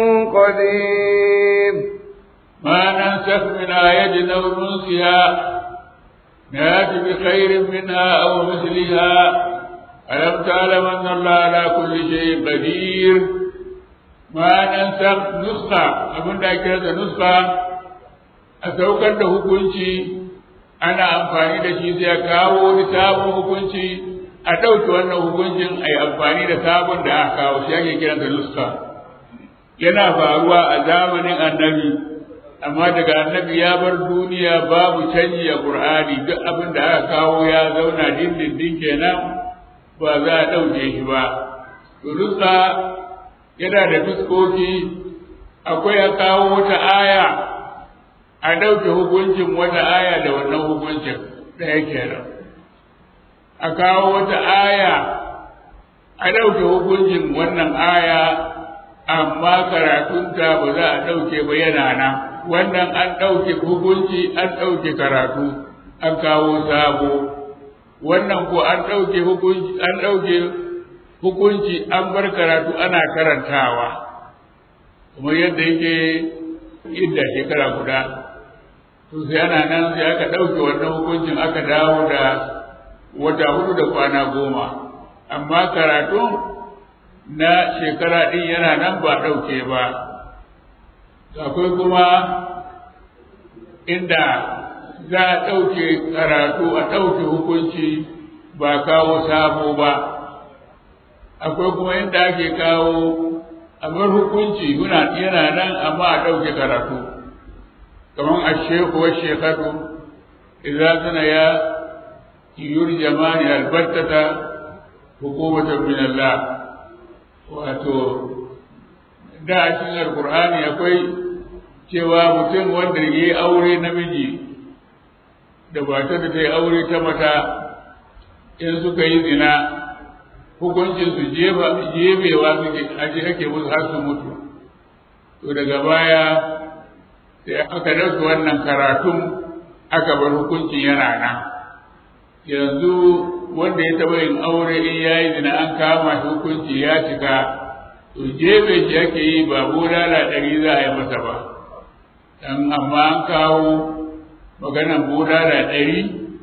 قدير ما ننسخ من آية أو ننسها نأتي بخير منها أو مثلها ألم تعلم أن الله على كل شيء قدير ما ننسخ نسخة أبن ذاكرة نسخة أتوكل له كنشي ana amfani da shi sai ya kawo wani sabon hukunci a ɗauke wannan hukuncin a yi amfani da sabon da aka kawo shi ake kiran da nuska yana faruwa a zamanin annabi amma daga annabi ya bar duniya babu canji a qur'ani duk abin da aka kawo ya zauna dindindin kenan ba za a ɗauke shi ba to nuska yana da fuskoki akwai a kawo wata aya a ɗauke hukuncin wata aya da wannan hukuncin da yake nan a kawo wata aya a ɗauke hukuncin wannan aya amma karatunta ba za a ɗauke ba yana nan wannan an ɗauke hukunci an ɗauke karatu an kawo sabo wannan ko an ɗauke hukunci an ɗauke hukunci an bar karatu ana karantawa kuma yadda yake idda shekara guda to sai ana nan sai aka ɗauke wannan hukuncin aka dawo da wata hudu da kwana goma amma karatu na shekara ɗin yana nan ba ɗauke ba akwai kuma inda za a ɗauke karatu a ɗauke hukunci ba kawo sabo ba akwai kuma inda ake kawo a bar hukunci yana nan amma a ɗauke karatu kamar a sheku wa shekatu idan suna ya yurjamani albattata hukumatan min Allah wato da a cikin alkur'ani akwai cewa mutum wanda ya yi aure namiji da matar da ta yi aure ta mata in suka yi zina hukuncin su jebewa suke aje ake musu har su mutu to daga baya sai aka dauka wannan karatun aka bar hukuncin yana nan yanzu wanda ya taɓa yin aure in ya yi zina an kama shi hukunci ya cika to jebe shi ake yi ba bulala ɗari za a yi masa ba dan amma an kawo maganan bulala ɗari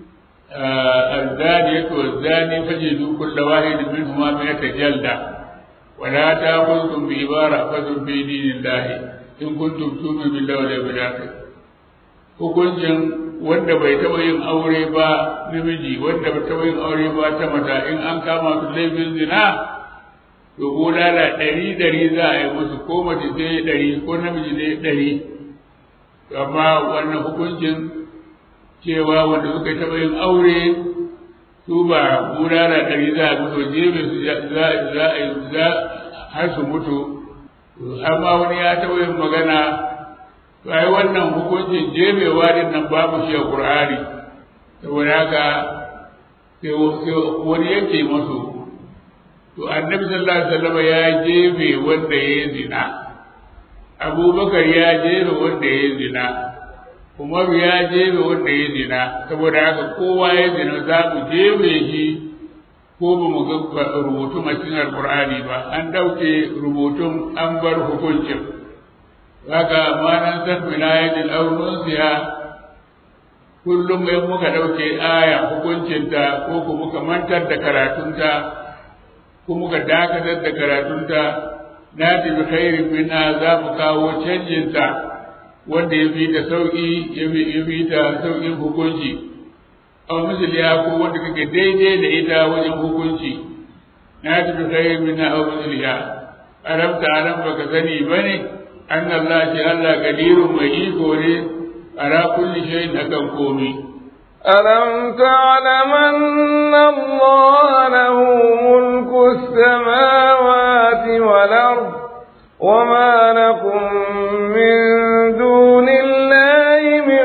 الزانية والزاني فجدوا كل واحد منهما مئة جلدة ولا تأخذكم بعبارة فذل في دين الله إن كنتم تؤمنون بالله واليوم الآخر hukuncin wanda bai taɓa yin aure ba namiji wanda bai taɓa yin aure ba ta mata in an kama su laifin zina to bulala ɗari ɗari za a yi musu ko mace sai ɗari ko namiji sai ɗari amma wannan hukuncin cewa wanda suka taɓa yin aure su ba bulala ɗari za a mutu jebe su za a yi za har su mutu amma wani ya taɓa yin magana to ai wannan hukuncin jebewa din nan babu shi a Qur'ani saboda haka sai wani yake masu to annabi sallallahu alaihi wasallam ya jebe wanda ya yi zina abubakar ya jebe wanda ya yi zina umaru ya jebe wanda ya zina saboda haka kowa ya zina za mu jebe shi ko ba mu ga rubutun a cikin alkur'ani ba an ɗauke rubutun an bar hukuncin haka ma nan san min ayatin aw nunsiha kullum in muka ɗauke aya hukuncinta ko ku muka mantar da karatunta ko muka dakatar da karatunta na tafi khairin minna za mu kawo canjinta wanda ya fi da sauƙi ya fi da sauƙin hukunci a misaliya ko wanda kake daidai da ita wajen hukunci na tafi khairin minna a misaliya aramta aram baka sani bane an Allah ce Allah gadirun mai iko ne على كل شيء أكن قومي ألم تعلم أن الله له ملك السماوات والأرض وما لكم من دون الله من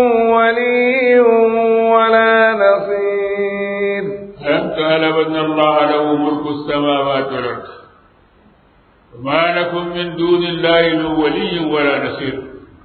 ولي ولا نصير ألم تعلم أن الله له ملك السماوات والأرض وما لكم من دون الله من ولي ولا نصير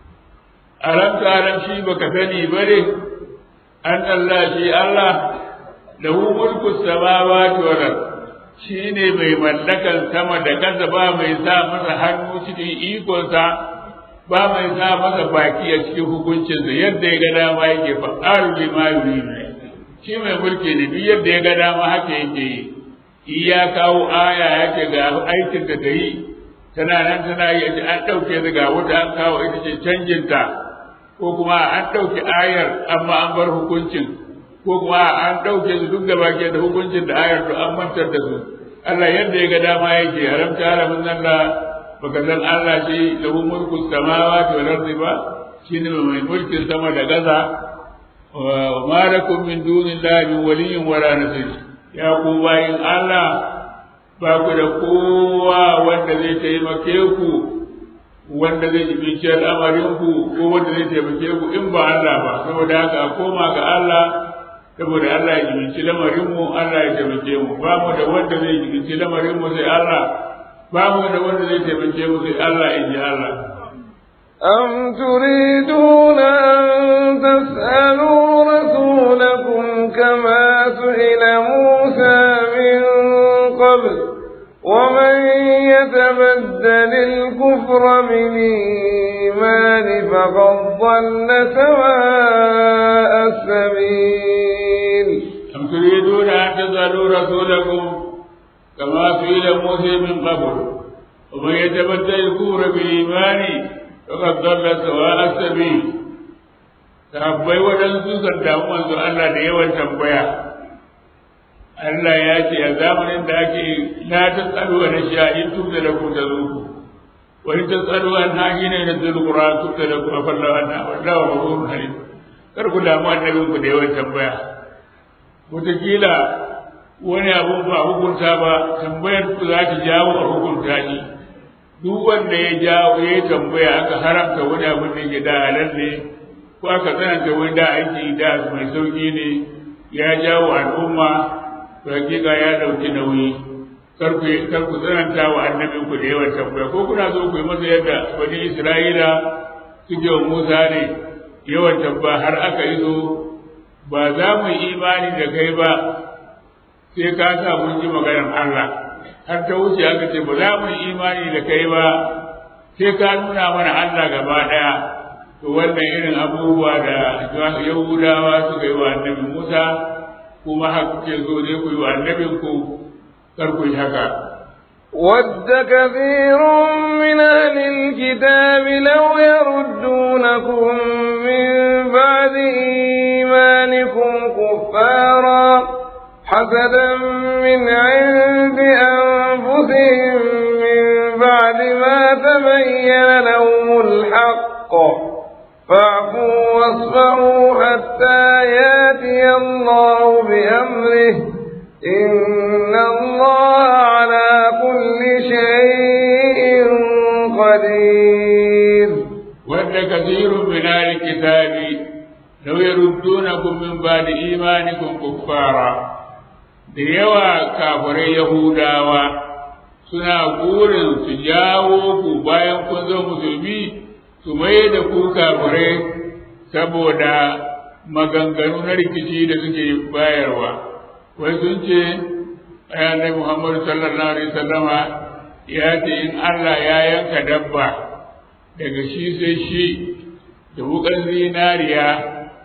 alam talam shi baka sani bare an Allah shi Allah lahu mulku samawati wal ard shine mai mallakan sama da kasa ba mai sa masa hannu cikin ikonsa ba mai sa masa baki a cikin hukuncinsa yadda ya ga dama yake fa'alu lima yuridu shi mai mulki ne duk yadda ya ga dama haka yake yi iya kawo aya yake ga aikin da ta yi tana nan tana yi an ɗauke daga wata an kawo ita ce canjinta ko kuma an ɗauki ayar amma an bar hukuncin ko kuma an ɗauke su duk gaba ke da hukuncin da ayar to an mantar da su Allah yadda ya ga dama yake haramta haramin nan da baka san Allah shi lahu mulku samawati wal ardi ba shine mai mulkin sama da gaza wa ma lakum min dunillahi min waliyyin wala nasir ya ku bayin Allah ba ku da kowa wanda zai taimake ku wanda zai jibinci al'amarinku ko wanda zai taimake ku in ba Allah ba saboda haka a koma ga Allah saboda Allah ya jibinci lamarinmu Allah ya taimake mu ba mu da wanda zai jibinci lamarinmu sai Allah ba mu da wanda zai taimake mu sai Allah in ji Allah أم تريدون أن تسألوا رسولكم كما سئل موسى من قبل ومن يتبدل الكفر بالإيمان فقد ضل سواء السبيل أم تريدون أن تسألوا رسولكم كما سئل موسى من قبل ومن يتبدل الكفر بالإيمان فقد ضل سواء السبيل sahabbai waɗansu kan damu manzo Allah da yawan tambaya Allah ya ce a zamanin da ake la ta tsaro na sha'in tun da ku da zuku wani ta tsaro an hagi ne na zulkura tun da ku a fallawa an wallawa ba ku halim kar ku damu annabin ku da yawan tambaya wataƙila wani abun ba hukunta ba tambayar ku za ta jawo a hukunta ni duk wanda ya jawo ya yi tambaya aka haramta wani abin da ke da halal ne ko aka tsananta wani da aiki da mai sauƙi ne ya jawo al'umma to hakika ya ɗauki nauyi kar ku kar ku tsananta wa annabin ku da yawan tambaya ko kuna so ku yi masa yadda wani Isra'ila suke wa Musa ne yawan tambaya har aka yi zo ba za mu yi imani da kai ba sai ka sa mun ji maganar Allah har ta wuce aka ce ba za mu yi imani da kai ba sai ka nuna mana Allah gaba ɗaya to wannan irin abubuwa da Yahudawa suka yi wa annabi Musa kuma haka kuke zo ne ku yi wa annabin ku kar ku yi haka ود كثير من أهل الكتاب لو يردونكم من بعد إيمانكم كفارا حسدا من عند أنفسهم من بعد ما تبين لهم الحق فاعفوا واصفحوا حتى ياتي الله بأمره إن الله على كل شيء قدير ود كثير من أهل الكتاب لو يردونكم من بعد إيمانكم كفارا da yawa kafirai Yahudawa suna burin su jawo ku bayan kun zo musulmi su mai da ku kafirai saboda maganganu na rikici da suke bayarwa wai sun ce ayanai Muhammadu sallallahu alaihi sallama ya ce in Allah ya yanka dabba daga shi sai shi da wukan zinariya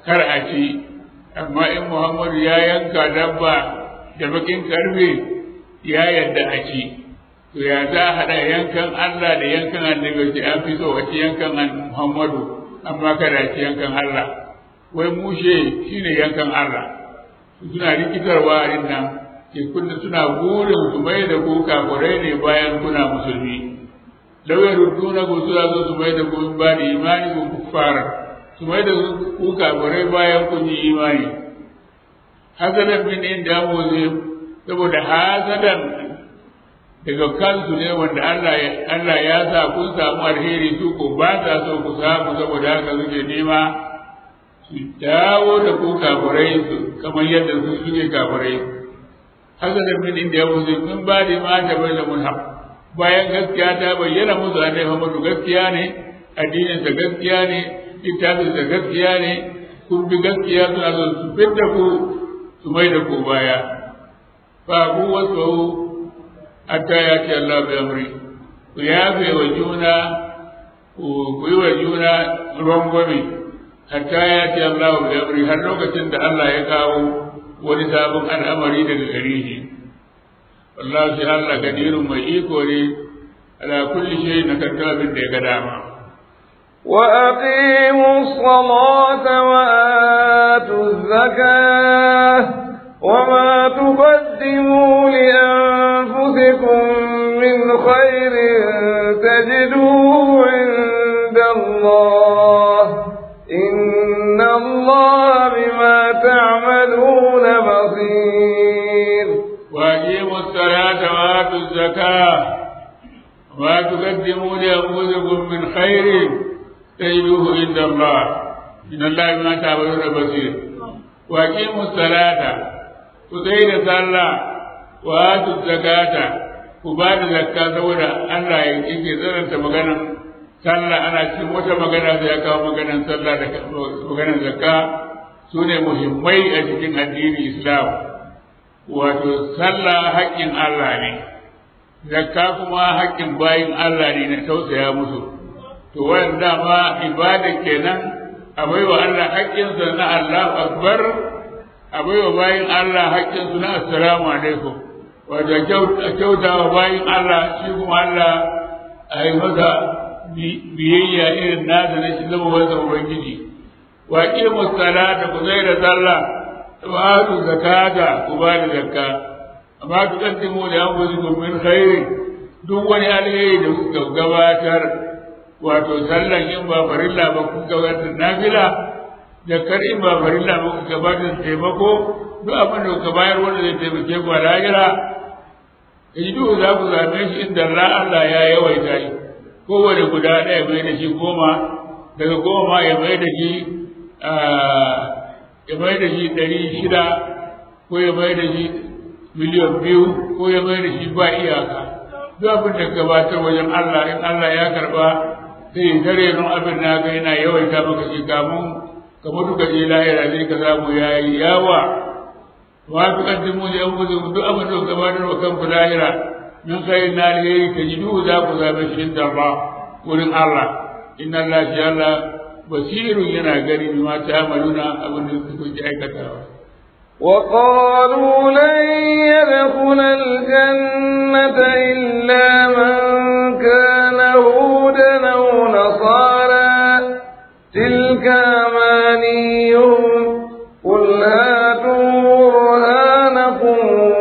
kar a ci amma in muhammadu ya yanka dabba da bakin karfe ya yadda a ci to ya za a haɗa yankan Allah da yankan annabi ce an fi so a ci yankan muhammadu amma kada a ci yankan Allah wai mushe shine yankan Allah suna rikitarwa din nan ke kunna suna burin su mai da ku kafurai ne bayan kuna musulmi lawai ruduna ku suna zo su mai da ku ba da imani ku kuffara su mai da ku kafurai bayan kun yi imani hasadan min inda mu saboda hasadan daga kansu ne wanda Allah ya Allah ya sa kun samu alheri su ko ba sa so ku samu saboda haka suke nema su dawo da ku kafirai kamar yadda su suke kafirai haka da min inda ya wuce min ba da ma ta bai da munhaq bayan gaskiya ta bayyana musu annabi Muhammadu gaskiya ne addinin sa gaskiya ne littafin sa gaskiya ne kun bi gaskiya suna so su fitta ku su mai da ku baya fa ku wasu hatta ya ce Allah bai amri ku yafe wa juna ku yi wa juna rangwame hatta ya ce Allah bai amri har lokacin da Allah ya kawo wani sabon al'amari daga gare shi wallahi sai Allah gadirun mai iko ne ala kulli shay na karta abin da ya ga dama وأقيموا الصلاة وآتوا الزكاة وما تقدموا لأنفسكم من خير تجدوه عند الله إن الله بما تعملون بصير وأقيموا الصلاة وآتوا الزكاة وما تقدموا لأنفسكم من خير تجدوه عند الله إن الله بما تعملون بصير وأقيموا الصلاة وزيد صلى وآتوا الزكاة وبعد زكاة سودا الله يجي زرنت مغنم sallah ana cikin wata magana sai ya kawo maganar sallah da maganar zakka su ne muhimmai a cikin addini islam wato sallah haƙƙin Allah ne zakka kuma haƙƙin bayin Allah ne na tausaya musu to wayan dama ibada kenan a baiwa Allah haƙƙinsa na Allah akbar a baiwa bayin Allah haƙƙinsu na assalamu alaikum wato kyauta wa bayin Allah shi kuma Allah a yi masa biyayya irin nasa na shi zama wanda ubangiji wa qimu salata ku zai da sallah wa atu zakata ku ba da zakka amma ku kaddimu da anfusikum min khairi duk wani alheri da kuka gabatar wato sallan in ba farilla ba ku gabatar nafila zakkar in ba farilla ba ku gabatar taimako duk abin da kuka bayar wanda zai taimake ku a lahira duk za ku same shi inda Allah ya yawaita shi kowane guda ɗaya mai da shi goma daga goma ya mai da shi ya mai da shi ɗari shida ko ya mai da shi miliyan biyu ko ya mai da shi ba iyaka duk abin da gabatar wajen Allah in Allah ya karɓa sai ya tare nun abin na ga yana yawaita maka shi kamun ka mutu ka je lahira zai ka samu ya yi yawa wa fi kaddimu da yan gudun duk abin da gabatar wa kanku lahira min khairin na alheri ta ji duhu za ku zaɓe shi da Allah wurin Allah inna Allah shi Allah basirun yana gani bi ma ta'amaluna abin da kuke aikatawa وقالوا لن يدخل الجنة إلا من كان هودا أو نصارى تلك أمانيهم قل هاتوا برهانكم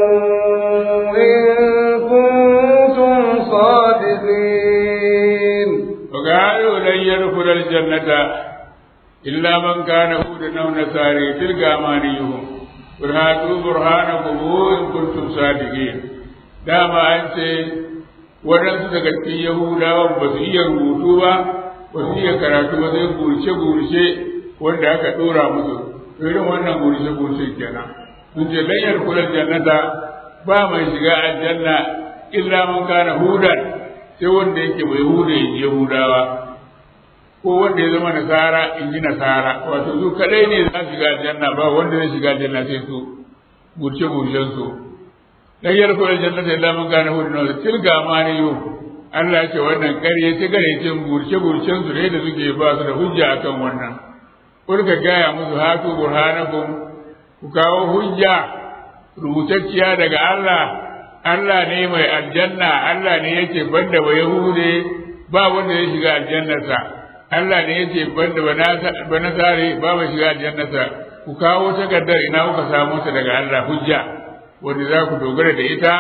وقالوا لن يدخل الجنة إلا من كان هودا أو نصاري تلك أمانيهم قل هاتوا برهانكم إن كنتم صادقين dama an ce waɗansu daga cikin yahudawan ba su iya rubutu ba ba su iya karatu ba sai gurce-gurce wanda aka ɗora musu to irin wannan gurce-gurce kenan sun ce lanyar kular jannata ba mai shiga aljanna illa man kana hudan sai wanda yake bai hude yahudawa ko wanda ya zama nasara in ji nasara wato su kadai ne za su shiga aljanna ba wanda zai shiga aljanna sai su gurce gurcen su dan yar ko aljanna sai lamun gane hudu na tilga ma ne yo Allah ya ce wannan ƙarye ce gare ce gurce gurcen su ne da suke ba su da hujja akan wannan kulka gaya musu hatu burhanakum ku kawo hujja rubutacciya daga Allah Allah ne mai aljanna Allah ne yake banda ba Yahude ba wanda ya shiga aljannarsa Allah ne yake banda ba nasare ba ba shiga aljannarsa ku kawo takardar ina kuka samu ta daga Allah hujja wanda za ku dogara da ita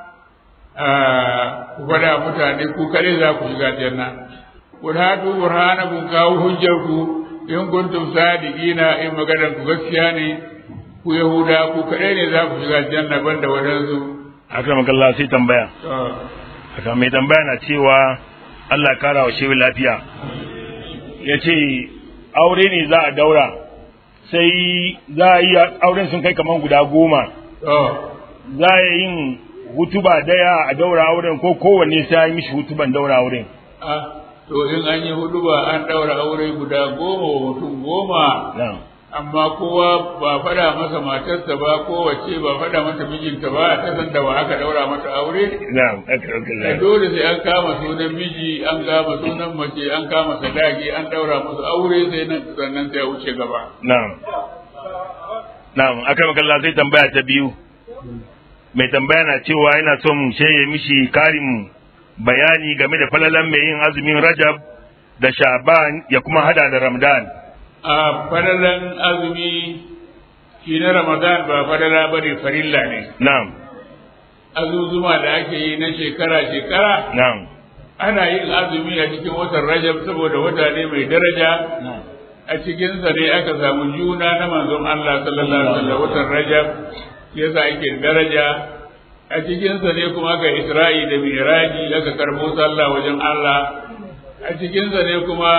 ku faɗa mutane ku kare za ku shiga aljanna qul hatu burhanakum kawo hujjar ku in kuntum sadiqina in maganar ku gaskiya ne ku yahuda ku kare ne za ku shiga aljanna banda wadansu akram kallah sai tambaya aka mai tambaya na cewa Allah kara wa shehu lafiya ya ce aure ne za a daura sai za a yi auren sun kai kaman guda goma za a yin hutuba daya a daura auren ko kowanne sai ya yi mishi hutuban daura auren to in an yi huduba an daura aure guda goma wa mutum goma amma kowa ba fada masa matarsa ba kowace ba fada mata mijinta ba ta san da ba aka daura mata aure na'am dole sai an kama sunan miji an kama sunan mace an kama sadaki an daura musu aure sai nan sannan sai ya wuce gaba na'am na'am aka makalla sai tambaya ta biyu mai tambaya na cewa yana son sheye mishi karin bayani game da falalan mai yin azumin rajab da sha'ban ya kuma hada da ramadan a falalan azumi shi na ramadan ba falala ba ne farilla ne na'am azuzuma da ake yi na shekara-shekara na'am ana yin azumi a cikin watan rajab saboda wata ne mai daraja a cikinsa ne aka samu juna na manzon Allah sallallahu alaihi wasallam watan rajab yasa ake daraja a cikinsa ne kuma aka isra'i da miraji aka karbo sallah wajen Allah a cikinsa ne kuma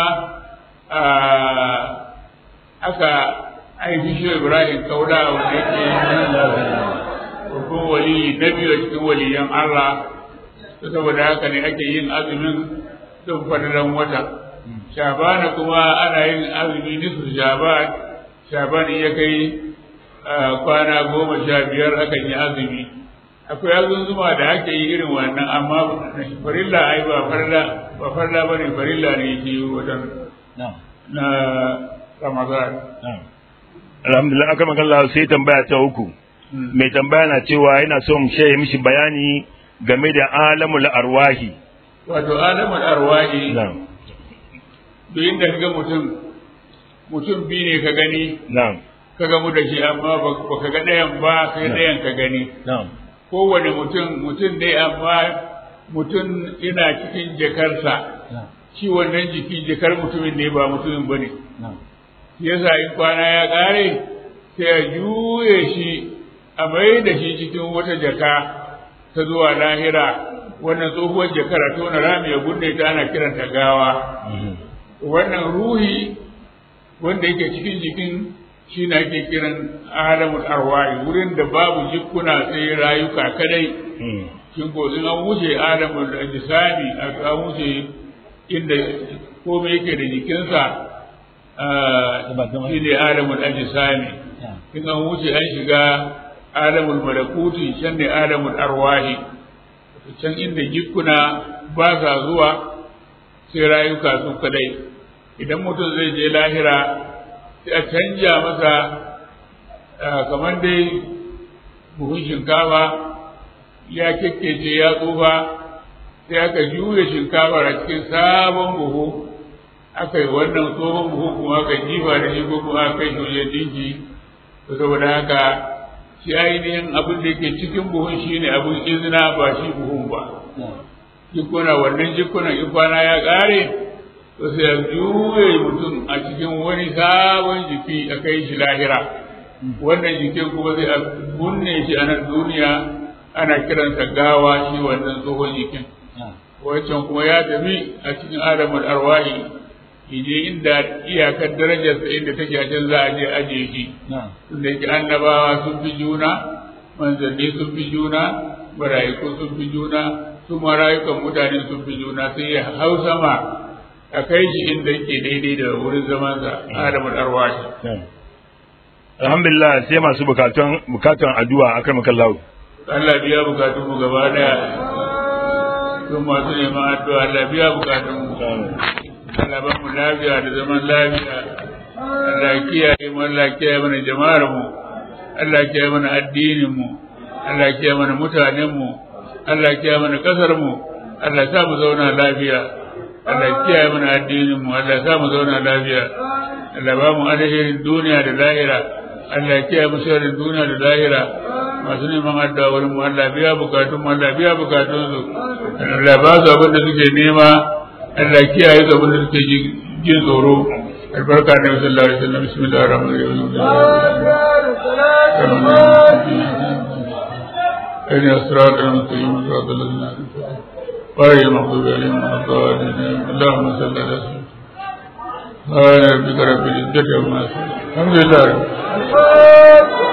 aka haifi shi Ibrahim Kauda wanda yake babban wali na biyu a cikin waliyan Allah saboda haka ne ake yin azumin don fadaran wata shabana kuma ana yin azumi nisu shaban shaban ya kai kwana goma sha biyar akan yi azumi akwai azunzuma da ake yi irin wannan amma farilla ai ba farilla ba farilla bane farilla ne yake wajen na Ramadan alhamdulillah aka magana sai tambaya ta uku mai tambaya na cewa yana son shaye mishi bayani game da alamul arwahi wato alamul arwahi duk inda kaga mutum mutum bi ne ka gani na'am ka gamu da shi amma ba ka ga ɗayan ba sai ɗayan ka gani na'am kowane mutum mutum ne amma mutum ina cikin jakarsa shi wannan jiki jakar mutumin ne ba mutumin ba ne yasa in kwana ya ƙare sai a juye shi a mai da shi cikin wata jaka ta zuwa lahira wannan tsohuwar jakar a tona rami ya gunne ta ana kiranta gawa wannan ruhi wanda yake cikin jikin shi na ake kiran alamul arwahi wurin da babu jikuna sai rayuka kadai kin ko in an wuce alamul ajsami an wuce inda komai yake da jikinsa shi ne alamul ajsami in an wuce an shiga alamul malakuti can ne alamul arwahi can inda jikuna ba sa zuwa sai rayuka su kadai idan mutum zai je lahira sai a canja masa kamar dai buhun shinkafa ya kekkece ya tsufa sai aka juya shinkafa a cikin sabon buhu aka yi wannan tsohon buhu kuma aka jifa da shi ko kuma aka kai shi dinki saboda haka shi ainihin abin da yake cikin buhun shine abin izina ba shi buhun ba jikuna wannan jikunan in kwana ya ƙare to sai ya juye mutum a cikin wani sabon jiki a kai shi lahira wannan jikin kuma zai a bunne shi a nan duniya ana kiransa gawa shi wannan tsohon jikin wancan kuma ya tafi a cikin adamul arwahi ije inda iyakar darajarsa inda take a can za a je aje shi tunda yake annabawa sun fi juna manzanni sun fi juna barayiku sun fi juna su ma rayukan mutane sun fi juna sai ya hau sama a kai shi inda yake daidai da wurin zamansa adamul arwahi alhamdulillah sai masu bukatun bukatun addu'a akan makallahu Allah biya bukatun mu gaba daya sun masu neman addu'a Allah biya bukatun mu Allah ba mu lafiya da zaman lafiya Allah ya kiyaye mu Allah ya kiyaye mana jama'ar mu Allah ya kiyaye mana addinin mu Allah ya kiyaye mana mutanen mu Allah ya kiyaye mana kasar mu Allah ya sa mu zauna lafiya Allah ya kiyaye mana addinin mu Allah ya sa mu zauna lafiya Allah ba mu alherin duniya da lahira Allah ya kiyaye mu sharrin duniya da lahira masu neman addu'a wurin mu Allah biya bukatun mu Allah biya bukatun su Allah ba su abin da suke nema Allah ya kiyaye su abin da suke jin tsoro albarka da sallallahu alaihi wasallam bismillahir rahmanir rahim أين أسرار المستقيم صراط الذين أنعمت غير المغضوب عليهم ولا الضالين اللهم صل على سيدنا سبحان ربك رب العزة عما يصفون الحمد لله